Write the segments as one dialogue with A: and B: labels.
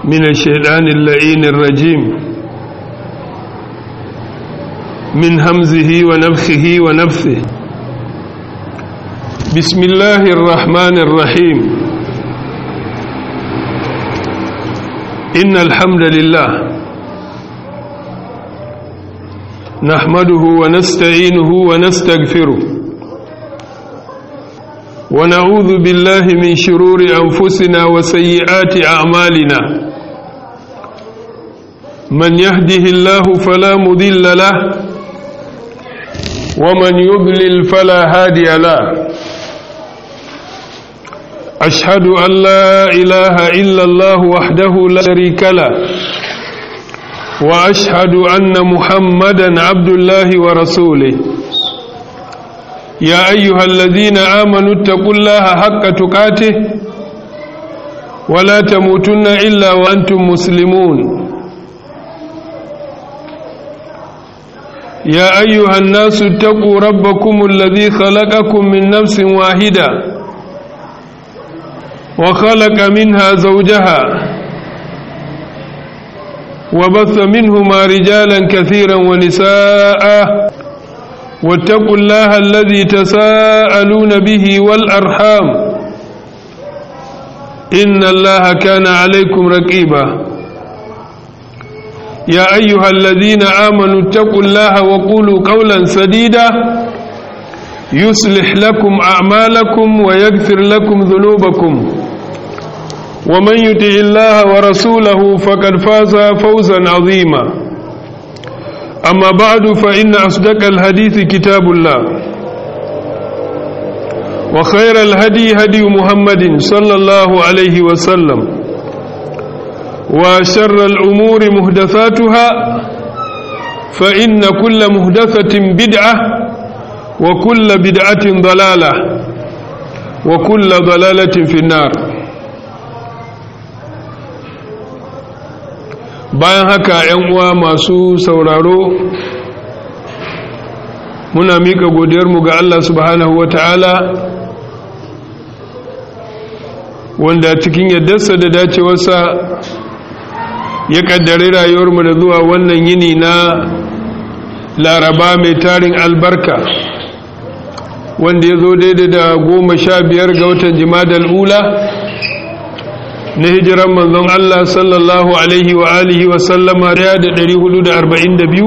A: من الشيطان اللعين الرجيم من همزه ونفخه ونفثه بسم الله الرحمن الرحيم إن الحمد لله نحمده ونستعينه ونستغفره ونعوذ بالله من شرور أنفسنا وسيئات أعمالنا من يهده الله فلا مضل له ومن يضلل فلا هادي له أشهد أن لا إله إلا الله وحده لا شريك له وأشهد أن محمدا عبد الله ورسوله يا أيها الذين آمنوا اتقوا الله حق تقاته ولا تموتن إلا وأنتم مسلمون يا أيها الناس اتقوا ربكم الذي خلقكم من نفس واحدة وخلق منها زوجها وبث منهما رجالا كثيرا ونساء واتقوا الله الذي تساءلون به والأرحام إن الله كان عليكم رقيبا يا أيها الذين آمنوا اتقوا الله وقولوا قولا سديدا يصلح لكم أعمالكم ويغفر لكم ذنوبكم ومن يطع الله ورسوله فقد فاز فوزا عظيما أما بعد فإن أصدق الحديث كتاب الله وخير الهدي هدي محمد صلى الله عليه وسلم وشر الأمور مهدثاتها فإن كل مهدثة بدعة وكل بدعة ضلالة وكل ضلالة في النار bayan haka ‘yan uwa masu sauraro muna miƙa godiyarmu ga Allah subhanahu wa ta'ala wanda cikin yaddarsa da dacewarsa ya ƙaddari rayuwarmu da zuwa wannan yini na laraba mai tarin albarka wanda ya zo daidai da goma sha biyar ga watan jimadal ula na hijiran manzon Allah sallallahu alaihi wa alihi wa sallama da biyu,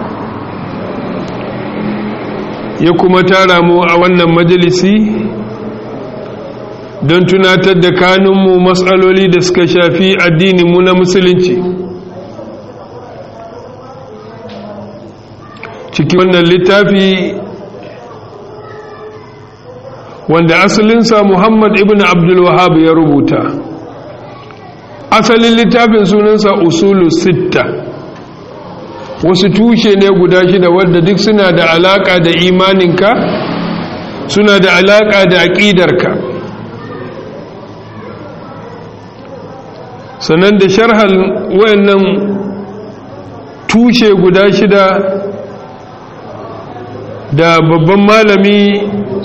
A: ya kuma tara mu a wannan majalisi don tunatar da kanunmu matsaloli da suka shafi addininmu na musulunci ciki wannan littafi wanda asalinsa muhammad ibn abdul wahab ya rubuta asalin littafin sunansa usulu sitta wasu tushe ne guda shida wadda duk suna da alaka da imaninka suna da alaka da aƙidarka sannan da sharhal wayannan tushe guda shida da babban malami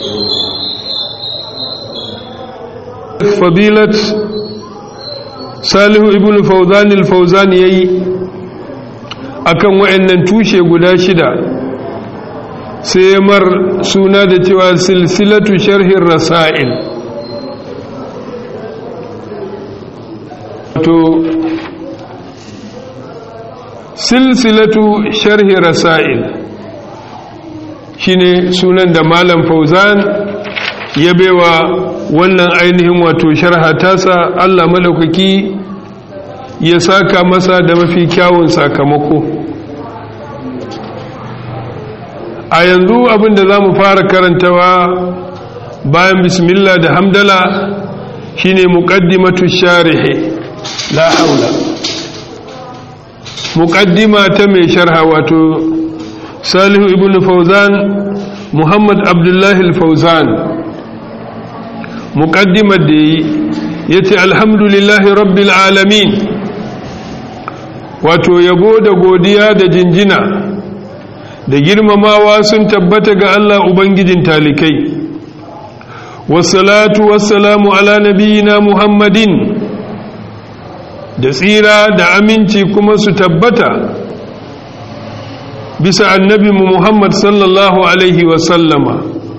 A: fadilat salihu ibn fauzan al-fauzan yayi akan wayannan tushe guda shida sai mar suna da cewa silsilatu sharhin rasail to silsilatu sharhi rasail shine sunan da malam fauzan ya baiwa wannan ainihin wato sharha tasa Allah madaukaki ya saka masa da mafi kyawun sakamako a yanzu abinda za mu fara karantawa bayan bismillah da hamdala shine muqaddimatu sharihi la haula muqaddima ta mai sharha wato salihu ibn fauzan muhammad abdullahi al-fauzan muqaddimar da yi yace alhamdulillahi rabbil alamin wato yabo da godiya da jinjina da girmamawa sun tabbata ga Allah ubangijin talikai wassalatu wassalamu ala nabiyina muhammadin da tsira da aminci kuma su tabbata bisa annabi Muhammad sallallahu alaihi wasallama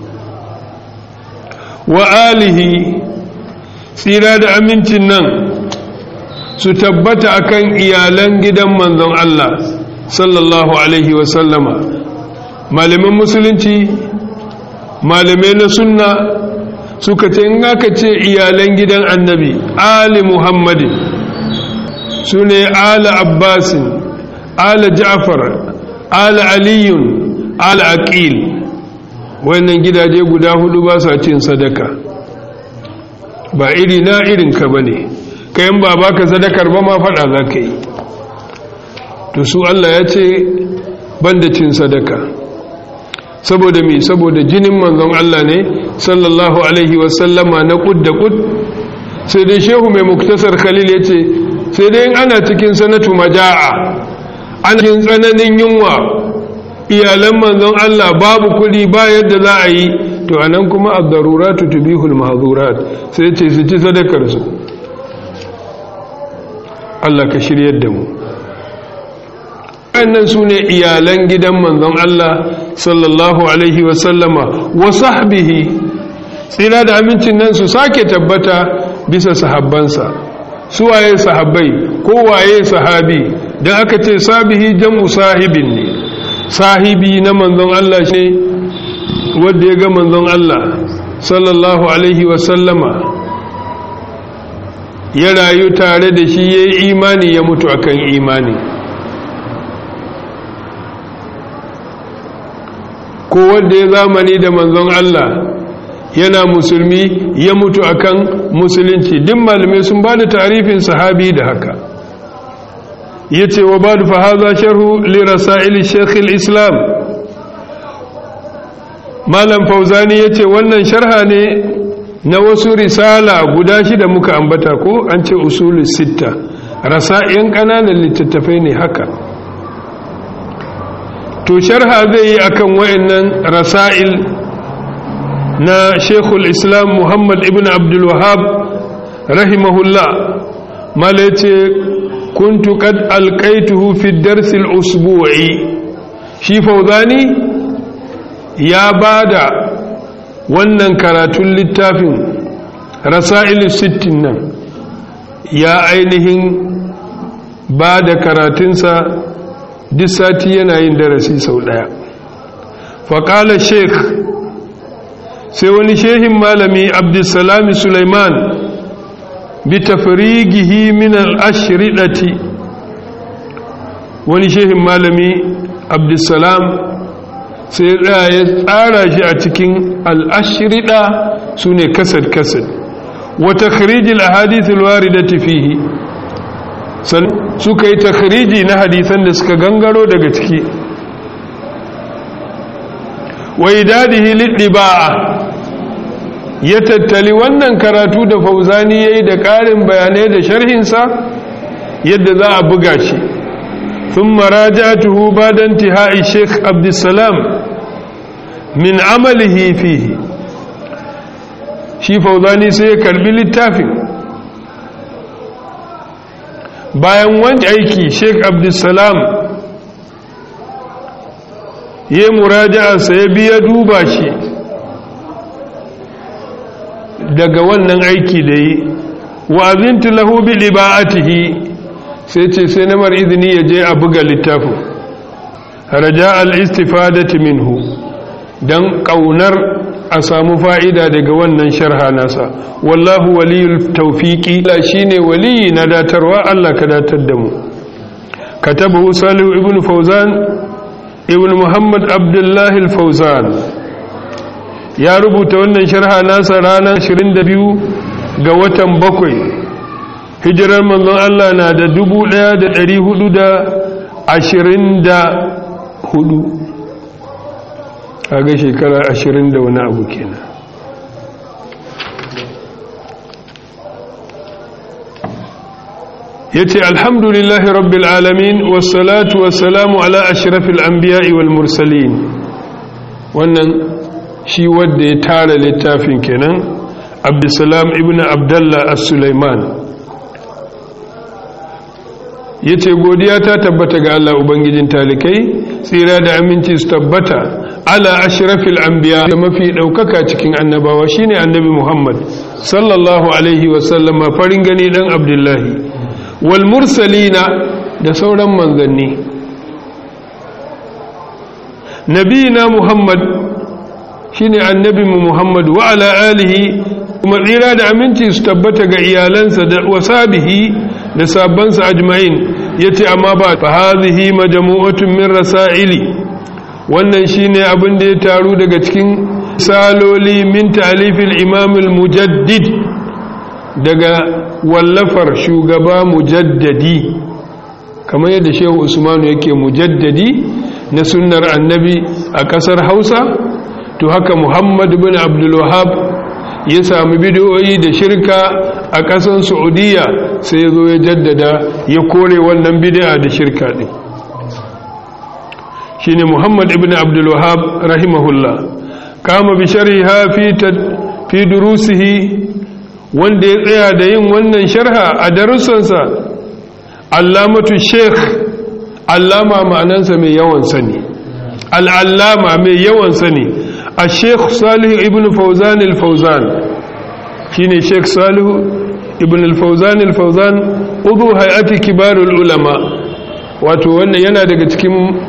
A: wa alihi tsira da amincin nan su tabbata akan iyalan gidan manzon Allah sallallahu alaihi wasallama malaman musulunci malamai na sunna suka ce in aka ce iyalan gidan annabi ali muhammadin su ne ala abbasin ala ja'far ala aliyun ala aqil wannan gidaje guda hudu ba sa cin sadaka ba iri na irin ka bane kayan ba baka sadakar ba ma fada za ka yi to su Allah ya ce banda cin sadaka saboda me saboda jinin manzon Allah ne sallallahu alaihi wasallama na kud da kud sai dai shehu mai muktasar khalil ya ce sai dai ana cikin sanatu maja'a ana cikin tsananin yunwa iyalan manzon Allah babu kudi ba yadda za a yi to anan kuma ad-daruratu tubihul mahzurat sai ce su ci sadakar su Allah ka shiryar da mu waɗannan su ne iyalan gidan manzon Allah sallallahu Alaihi wasallama wa sahbihi tsira da amincin nan su sake tabbata bisa sahabbansa su waye sahabbai ko waye sahabi don aka ce sabihi jam'u sahibin ne sahibi na manzon Allah shi wadda ya ga manzon Allah sallallahu Alaihi wasallama ya rayu tare da shi ya yi imani ya mutu akan imani ko wanda ya zamani da manzon Allah yana musulmi ya mutu akan musulunci duk malamai sun ba da tarifin sahabi da haka yace wa ba'd fa hadha sharhu li rasail shaykh al-islam malam fauzani yace wannan sharha ne na wasu risala guda shida muka ambata ko an ce usulus sitta rasa'in kananan littattafai ne haka to sharha zai yi akan wayannan rasail na Sheikhul Islam Muhammad ibn Abdul Wahhab rahimahullah malace kuntu qad alqaituhu fi ad-dars al-usbu'i shi Fawzani ya bada wannan karatun littafin rasail sittin nan ya ainihin bada karatunsa duk sati yana yin darasi sau ɗaya faƙalar sheikh sai wani shehin malami abdulsalami suleiman bi tafrigihi min al-ashridati wani shehin malami abdulsalam sai ya tsara shi a cikin al-ashrida sune kasad kasad wa takhrij al-ahadith al-waridati fihi suka yi takhriji na hadisan da suka gangaro daga ciki wa idadihi liddiba'a ya tattali wannan karatu da fauzani yayi da ƙarin bayanai da sharhinsa yadda za a buga shi thumma raja'tuhu ba'da intihai Sheikh Abdulsalam min amalihi fihi shi fauzani sai ya karbi littafin bayan wani aiki sheik abdulsalam ya muraja'arsa ya biya duba shi daga wannan aiki da yi wa'azintu lahu bi liba'atihi sai ce sai namar izini ya je a buga littafin raja al-istifadati minhu dan kaunar a samu fa'ida daga wannan sharha nasa wallahu waliyul tawfiqi la shine waliyi na datarwa Allah ka datar da mu katabahu salihu ibn fawzan ibn muhammad abdullahi al-fawzan ya rubuta wannan sharha nasa ranar 22 ga watan bakwai hijirar manzon Allah na da 1424 kaga shekara 20 da wani abu kenan yace alhamdulillahi rabbil alamin wassalatu wassalamu ala ashrafil anbiya'i wal mursalin wannan shi wanda ya tara littafin kenan abdussalam ibn abdullah as-sulaiman ya ce godiya ta tabbata ga Allah Ubangijin talikai tsira da aminci su tabbata ala ashrafil anbiya da mafi ɗaukaka cikin annabawa shine annabi Muhammad sallallahu alaihi wasallama farin gani dan Abdullahi wal mursalina da sauran manzanni nabiyina Muhammad shine annabi Muhammad wa ala alihi kuma tsira da aminci su tabbata ga iyalansa da wasabihi da sabbansa ajma'in yace amma ba fa hadhihi majmu'atun min rasaili wannan shine abin da ya taru daga cikin saloli min ta'lifil imam al-mujaddid daga wallafar shugaba mujaddadi kamar yadda shehu usmanu yake mujaddadi na sunnar annabi a kasar hausa to haka muhammad bin abdul wahab ya sami bidiyoyi da shirka a ƙasar saudiya sai ya zo ya jaddada ya kore wannan bidiya da shirka ɗin shi ne muhammad ibn abdulwahab rahimahullah kama bi sharhiha fi durusihi wanda ya tsaya da yin wannan sharha a darussansa allamatu sheikh allama ma'anansa mai yawan sani al'allama mai yawan sani الشيخ صالح ابن فوزان الفوزان شيني شيخ صالح ابن الفوزان الفوزان عضو هيئة كبار العلماء wato wannan yana daga cikin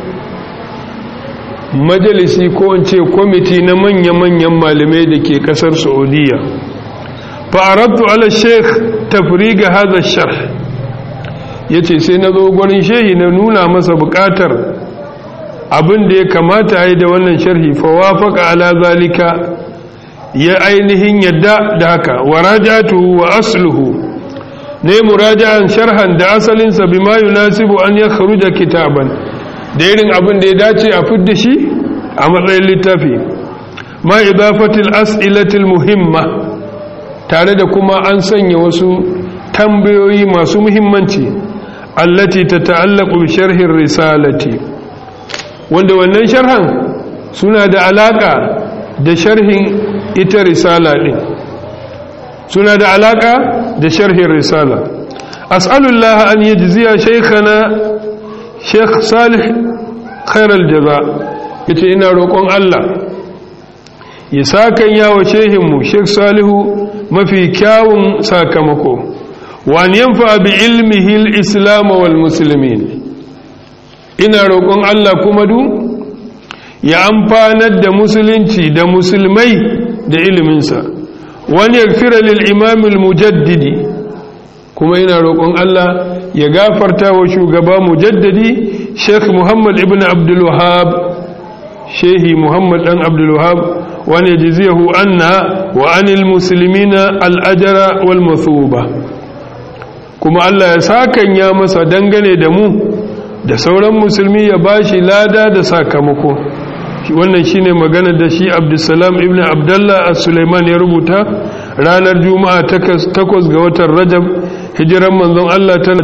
A: majalisi ko in ce kwamiti na manya-manyan malamai da ke kasar saudiya fa'arabtu ala sheikh tafriga haza sharh ya ce sai na zo gwarin shehi na nuna masa bukatar abin da ya kamata yi da wannan sharhi fawafaka ala zalika ya ainihin yadda da haka wa rajatu wa asluhu ne muraja'an sharhan da asalinsa bima yunasibu an ya kharuja kitaban da irin abin da ya dace a fidda shi a matsayin littafi ma idafatil as'ilatil muhimma tare da kuma an sanya wasu tambayoyi masu muhimmanci allati tata'allaqu bi sharhin risalati wanda wannan sharhan suna da alaka da sharhin ita risala din suna da alaka da sharhin risala as'alullah an yajziya shaykhana sheikh salih khairal jaza yace ina roƙon Allah ya sakan yawo shehinmu sheikh salihu mafi kyawun sakamako wa an yanfa bi ilmihi al-islam wal muslimin ina roƙon Allah kuma du ya amfanar da musulunci da musulmai da iliminsa wani ya fira lil'imamil mujaddidi kuma ina roƙon Allah ya gafarta wa shugaba mujaddadi sheikh muhammad ibn abdulwahab shehi muhammad ɗan abdulwahab wani ya jiziyahu anna wa anil musulmina al'ajara wal mathuba kuma Allah ya sakan ya masa dangane da mu da sauran musulmi ya bashi lada da sakamako wannan shine magana da shi Abdulsalam ibn Abdullah as-Sulaiman ya rubuta ranar Juma'a 8 ga watan Rajab hijiran manzon Allah ta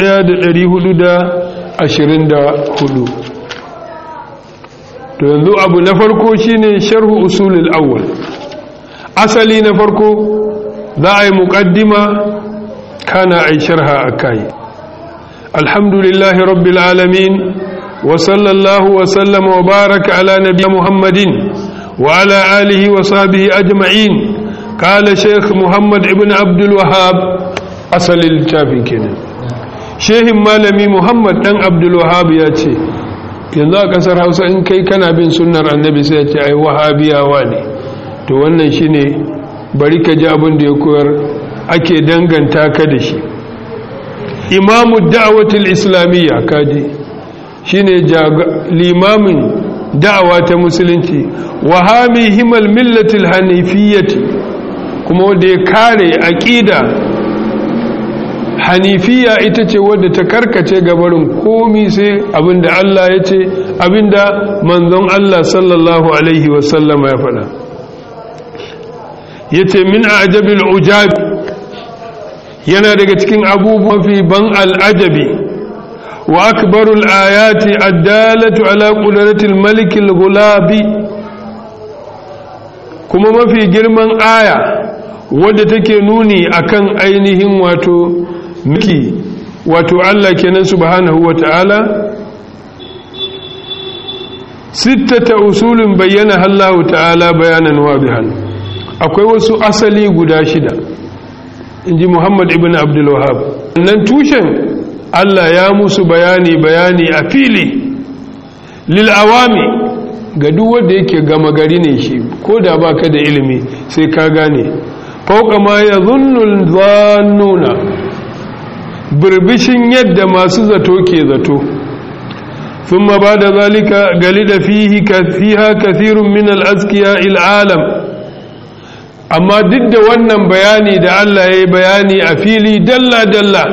A: 1424 to yanzu abu na farko shine sharhu usulul awwal asali na farko za a yi muqaddima kana ai sharha akai الحمد لله رب العالمين وصلى الله وسلم وبارك على نبي محمد وعلى آله وصحبه أجمعين قال شيخ محمد ابن عبد الوهاب أصل التافي كنا شيخ مالمي محمد بن عبد الوهاب ياتي yanzu a kasar hausa in kai kana bin sunnar annabi sai ya ce ai wahabiyawa ne to wannan shine bari ka ji abin da ya koyar ake danganta ka da shi imamu da'awatul islamiyya kaji shine limamin da'awa ta musulunci wa hami himal millatil hanifiyyati kuma wanda ya kare aqida hanifiya ita ce wadda ta karkace gabarin komi sai abinda Allah ya ce abinda manzon Allah sallallahu alaihi wasallama ya faɗa yace min ajabil ujabi yana daga cikin abubuwan fi ban al'ajabi wa akbarul ayati addalatu ala qudratil malikil gulabi kuma mafi girman aya wadda take nuni akan ainihin wato miki wato Allah kenan subhanahu wa ta'ala sittata usulin bayyana Allah ta'ala bayanan wadihan akwai wasu asali guda shida inji Muhammad ibn Abdul Wahhab nan tushen Allah ya musu bayani bayani a fili lil awami ga duk wanda yake gama gari ne shi ko da baka da ilimi sai ka gane fauka ma yadhunnu dhannuna birbishin yadda masu zato ke zato ثم بعد ذلك قلد فيه فيها كثير من الأزكياء العالم أما ضد wannan bayani da Allah ya yi bayani a fili dalla dalla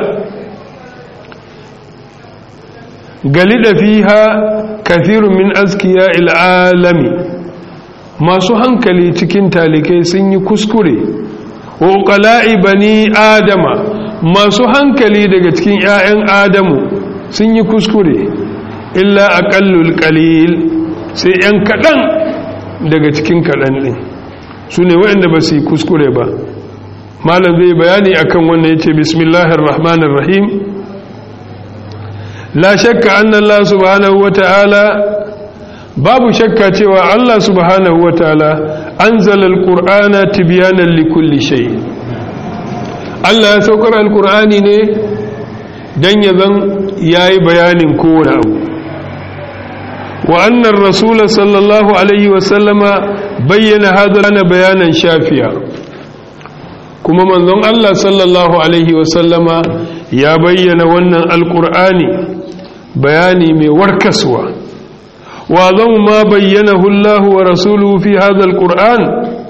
A: galida fiha kathirun min azkiya alami masu hankali cikin talikai sun yi kuskure wa uqala'i bani adama masu hankali daga cikin 'ya'yan adamu sun yi kuskure illa aqallul qalil sai yan kadan daga cikin kadan din su ne waɗanda ba su yi kuskure ba malam zai bayani akan wannan yace bismillahir rahmanir rahim la shakka anna allah subhanahu wataala babu shakka cewa allah subhanahu wataala anzala alqur'ana tibyanan likulli shay Allah ya saukar alqur'ani ne dan ya zan yayi bayanin kowane abu وأن الرسول صلى الله عليه وسلم بين هذا لنا بيانا شافيا كما من ذن الله صلى الله عليه وسلم يا بين ون القرآن بياني من وركسوا وأظن ما بينه الله ورسوله في هذا القرآن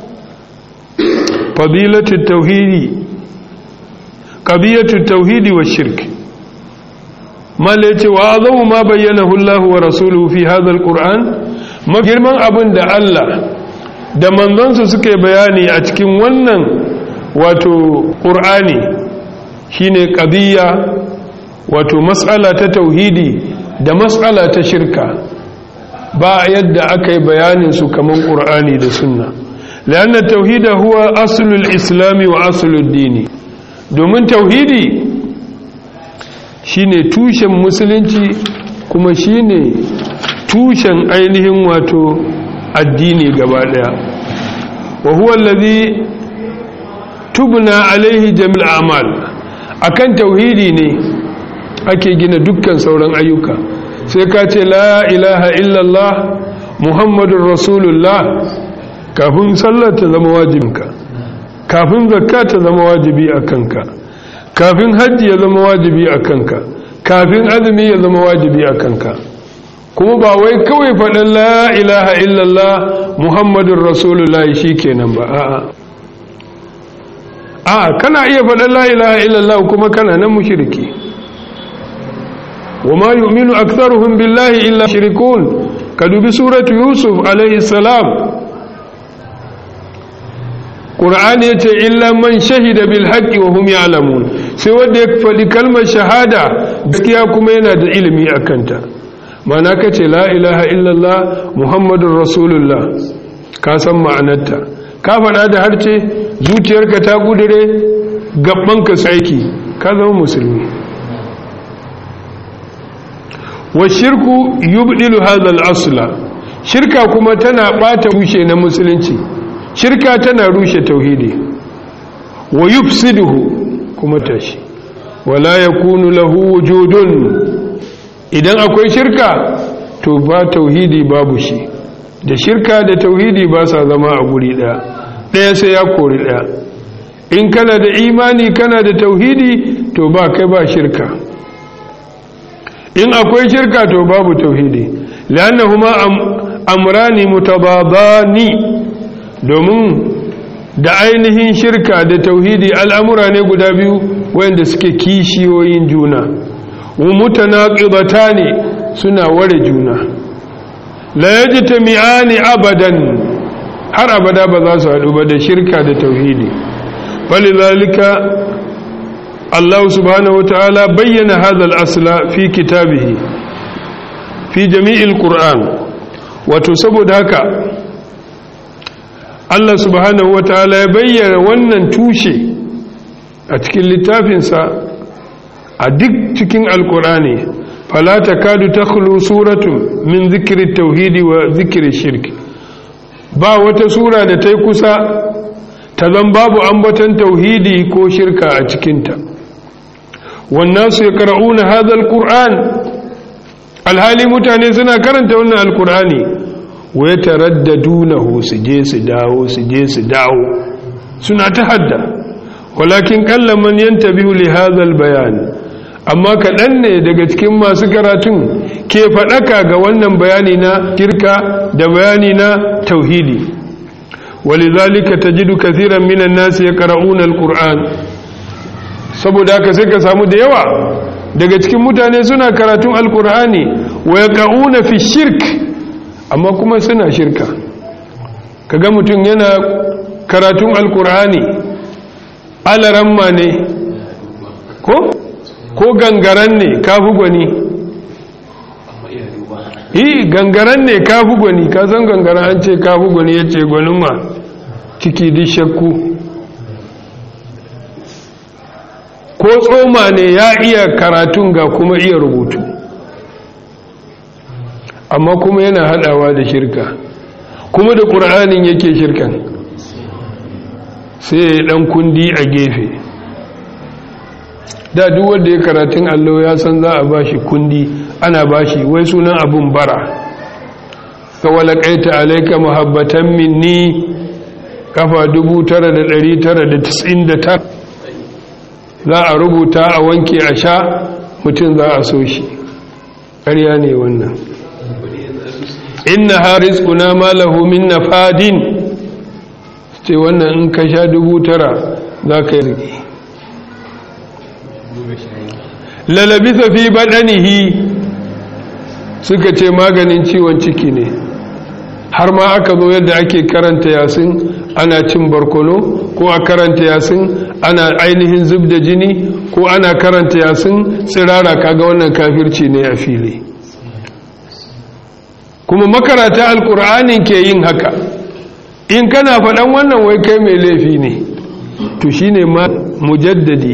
A: فضيلة التوحيد قضية التوحيد والشرك ما ليتي وأعظم ما بينه الله ورسوله في هذا القرآن ما girman abin da Allah da manzonsa suka bayani a cikin wannan wato ƙur'ani shine qadiyya wato mas'ala ta tauhidi da mas'ala ta shirka ba yadda aka yi bayanin su kaman ƙur'ani da sunna لأن التوحيد هو أصل الإسلام وأصل الدين domin tauhidi shine tushen musulunci kuma shine tushen ainihin wato addini gaba daya wa huwa allazi tubna alaihi jami'ul a'mal akan tauhidi ne ake gina dukkan sauran ayyuka sai ka ce la ilaha illallah muhammadur rasulullah kafin sallar ta zama wajibinka kafin zakka ta zama wajibi a kanka kafin hajji ya zama wajibi a kanka kafin azumi ya zama wajibi a kanka kuma ba wai kawai faɗin la ilaha illallah muhammadun rasulullah shi kenan ba a'a a'a kana iya faɗin la ilaha illallah kuma kana nan mushriki wa ma yu'minu aktharuhum billahi illa shirikun ka dubi suratu yusuf alaihi salam ƙur'ani ya ce illa man shahida bil haƙƙi wa hum ya'lamun sai wanda ya faɗi kalmar shahada gaskiya kuma yana da ilimi a kanta mana ka ce la ilaha illallah muhammadun rasulullah ka san ma'anarta ka faɗa da harce zuciyarka ta gudure gabanka su aiki ka zama musulmi wa shirku yubdilu hadha al-asla shirka kuma tana ɓata rushe na musulunci shirka tana rushe tauhidi wa yufsiduhu kuma tashi wala yakunu lahu wujudun idan akwai shirka to ba tauhidi babu shi da shirka da tauhidi ba sa zama a guri daya daya sai ya kori daya in kana da imani kana da tauhidi to ba kai ba shirka in akwai shirka to babu tauhidi lannahuma amrani mutabadani domin da ainihin shirka da tauhidi al'amura ne guda biyu wanda suke kishiyoyin juna mutanaqibata ne suna ware juna la yajtami'ani abadan har abada ba za su haɗu ba da shirka da tauhidi falidhalika Allah subhanahu wataala bayyana hadha al-asla fi kitabihi fi jami'il qur'an wato saboda haka Allah subhanahu wa ta'ala ya bayyana wannan tushe a cikin littafinsa a duk cikin alkur'ani fala takadu takhlu suratu min zikri tauhidi wa zikri shirk ba wata sura da ta yi kusa ta zan babu ambaton tauhidi ko shirka a cikinta wannan su ya kara'una hadal ƙur'an alhali mutane suna karanta wannan alƙur'ani wai taraddadunahu su je su dawo su je su dawo suna ta hadda walakin kallaman yantabihu li hadal bayan amma kaɗan ne daga cikin masu karatun ke faɗaka ga wannan bayani na kirka da bayani na tauhidi walizalika tajidu kathiran minan nasi yaqra'una alquran saboda haka sai ka samu da yawa daga cikin mutane suna karatun alqur'ani wa yaqauna fi shirk amma kuma suna shirka kaga mutum yana karatun alqur'ani alaramma ne ko ko gangaran ne kafi gwani yi gangaran ne kafi gwani ka san gangaran an ce kafi gwani ya ce gwanin ma ciki di shakku ko tsoma ne ya iya karatun ga kuma iya rubutu amma kuma yana hadawa da shirka kuma da ƙur'anin yake shirkan sai ya dan kundi a gefe da duk wanda ya karatun allo ya san za a bashi kundi ana bashi wai sunan abun bara ka walakaita alaika muhabbatan minni kafa 9999 za a rubuta a wanke a sha mutum za a so shi ƙarya ne wannan inna haris kuna malahu min nafadin ce wannan in ka sha dubu tara za ka yi rike lalabisa fi baɗanihi suka ce maganin ciwon ciki ne har ma aka zo yadda ake karanta yasin ana cin barkono ko a karanta yasin ana ainihin zub da jini ko ana karanta yasin tsirara kaga wannan kafirci ne a fili kuma makarata alkur'anin ke yin haka in kana faɗan wannan wai kai mai laifi ne to shine ma mujaddadi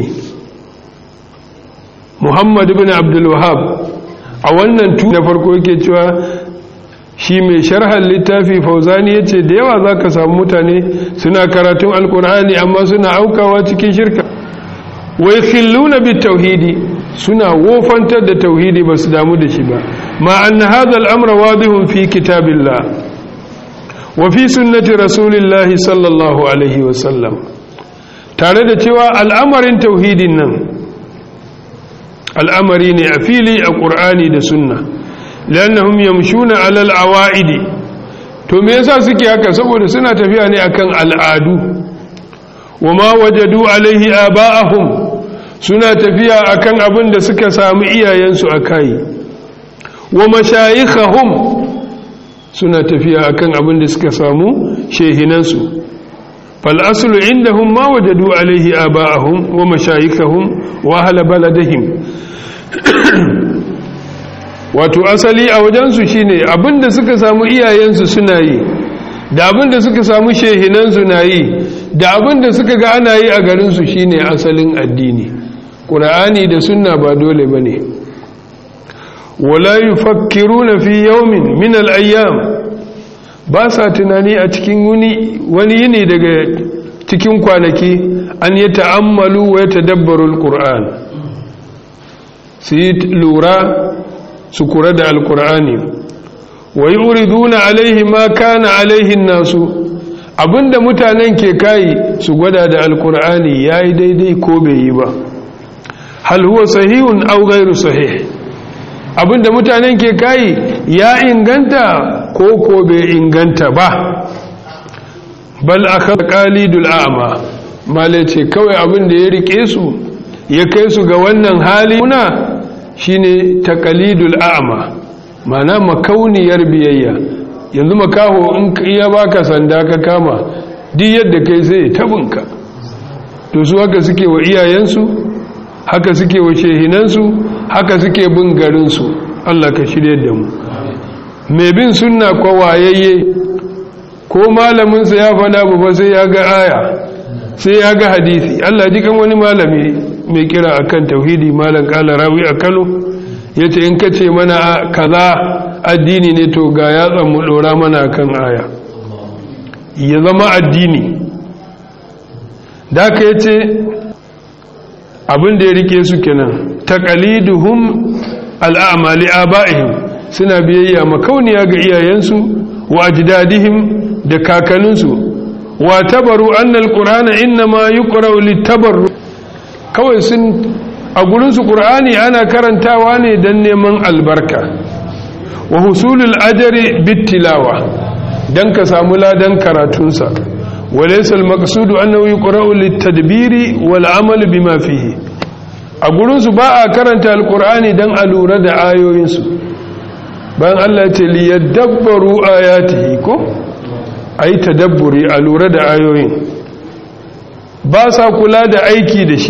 A: muhammad bin abdulwahab a wannan tu da farko yake cewa shi mai sharhan littafi fauzani ya ce da yawa za ka samu mutane suna karatun alkur'ani amma suna aukawa cikin shirka wai khilluna bi tauhidi suna wofantar da tauhidi ba su damu da shi ba ma anna hadha al-amra wadihun fi kitabillah wa fi sunnati rasulillahi sallallahu alaihi wa sallam tare da cewa al'amarin tauhidin nan al'amari ne a fili a ƙur'ani da sunna lannahum yamshuna alal awa'idi to me yasa suke haka saboda suna tafiya ne akan al'adu wa ma wajadu alaihi aba'ahum suna tafiya akan abin da suka samu iyayensu akai wa mashayikhahum suna tafiya akan abin da suka samu shehinansu fal aslu indahum ma wajadu alaihi aba'ahum wa mashayikhahum wa ahla baladihim wato asali a wajensu shine abinda suka samu iyayensu suna yi da abinda suka samu shehinansu na yi da abinda suka ga ana yi a garinsu shine asalin addini ƙura'ani da sunna ba dole ba ne wala yufakkiruna fi yawmin min al-ayyam ba sa tunani a cikin wani yini daga cikin kwanaki an yi ta'ammalu wa ya tadabbaru al-qur'an su yi lura su kura da alkur'ani wa yi uriduna alaihi ma kana alaihin nasu abinda mutanen ke kayi su gwada da alkur'ani ya yi daidai ko bai yi ba hal huwa sahihun au gairu sahih abinda mutanen ke kayi ya inganta ko ko bai inganta ba bal aka qalidul a'ma male ce kawai abinda ya rike su ya kai su ga wannan hali kuna shine taqalidul a'ma mana makauniyar biyayya yanzu makaho in iya baka sanda ka kama duk yadda kai sai tabinka to su haka suke wa iyayensu haka suke wa shehinansu haka suke bin garinsu Allah ka shirye da mu mai bin sunna ko wayayye ko malaminsa ya faɗa ba sai ya ga aya sai ya ga hadisi Allah ji kan wani malami mai kira akan tauhidi malam kala rawi a kano ya ce in ka ce mana kaza addini ne to ga yatsan mu dora mana kan aya ya zama addini da ka ya ce abin da ya rike su kenan taqaliduhum al'amali aba'ihim suna biyayya makauniya ga iyayensu wa ajdadihim da kakanninsu wa tabaru annal qur'ana inma yuqra'u litabarru kawai sun a gurin su qur'ani ana karantawa ne dan neman albarka wa husulul ajri bitilawa dan ka samu ladan karatunsa وليس المقصود أنه يقرأ للتدبير والعمل بما فيه أقولون سباء كرنت القرآن دن ألورة آيو ينسو بان الله ليدبروا آياته كو أي تدبري ألورة آيو ين باسا كلا دا أيكي دشي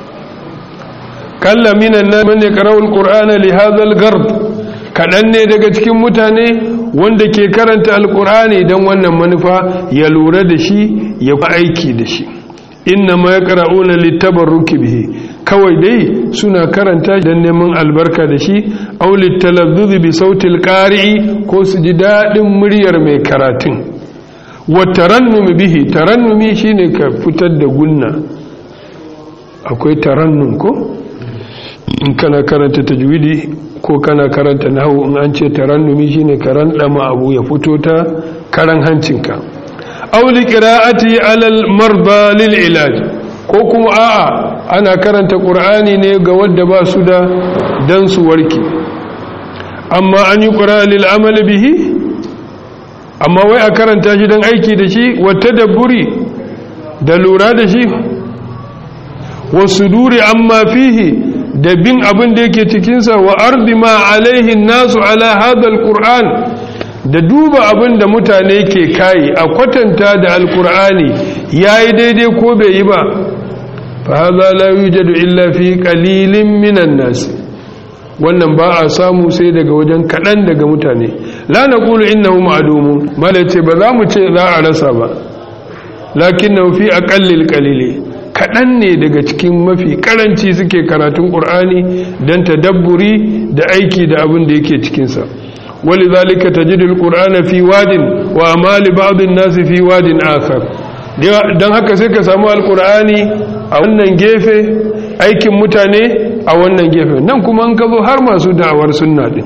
A: كلا من الناس من يقرأ القرآن لهذا الغرض kaɗan ne daga cikin mutane wanda ke karanta alkur'ani don wannan manufa ya lura da shi ya fi aiki da shi inna ma ya ƙara'una littabarruki bihi kawai dai suna karanta don neman albarka da shi au littalazzuzi bi sautil ƙari'i ko su ji daɗin muryar mai karatun wa tarannumi bihi tarannumi shine ka fitar da gunna akwai tarannum ko in kana karanta tajwidi ko kana karanta nahu in an ce tarannumi shine karan dama abu ya fito ta karan hancinka aw li qira'ati alal marda lil ilaj ko kuma a'a ana karanta qur'ani ne ga wanda ba su da dan su warke amma an yi qur'a lil amal bihi amma wai a karanta shi dan aiki da shi wa tadabburi da lura da shi wa suduri amma fihi da bin abin da yake cikinsa wa ardi ma alaihin nasu ala hadal qur'an da duba abin da mutane ke kai a kwatanta da alqur'ani yayi daidai ko bai yi ba fa hadha la yujadu illa fi qalilin minan nas wannan ba a samu sai daga wajen kadan daga mutane la naqulu innahu ma'dumun malace ba za mu ce za a rasa ba lakinnahu fi aqallil qalili kaɗan ne daga cikin mafi karanci suke karatun ƙur'ani don tadabburi da aiki da abin da yake cikinsa wali zalika ta jidil ƙur'ana fi wadin wa amali ba'adun nasu fi wadin akar don haka sai ka samu alƙur'ani a wannan gefe aikin mutane a wannan gefe nan kuma an ka zo har masu da'awar sunna din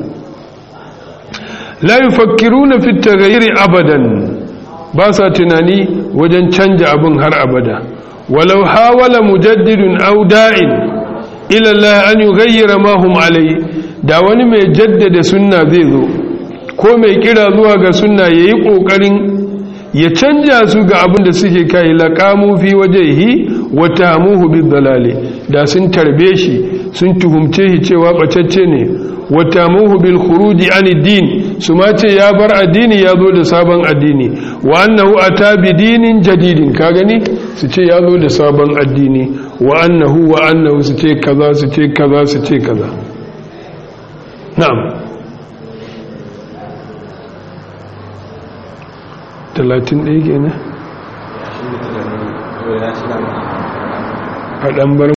A: la yufakkiruna fi taghayyuri abadan ba sa tunani wajen canja abin har abada ولو حاول مجدد أو داع إلى الله أن يغير ما هم عليه da wani mai jaddada sunna zai zo ko mai kira zuwa ga sunna ya yi ƙoƙarin ya canja su ga abin da suke kai laƙamu fi wajehi wata muhu bi dalale da sun tarbe shi sun tuhumce shi cewa ɓacacce ne wata muhu bil khuruji an din su ma ce ya bar addini ya zo da sabon addini wa annahu ata bi dinin jadidin ka gani su ce ya zo da sabon addini wa annahu wa annahu su ce kaza su ce kaza su ce kaza na'am talatin ɗaya kenan a ɗan bar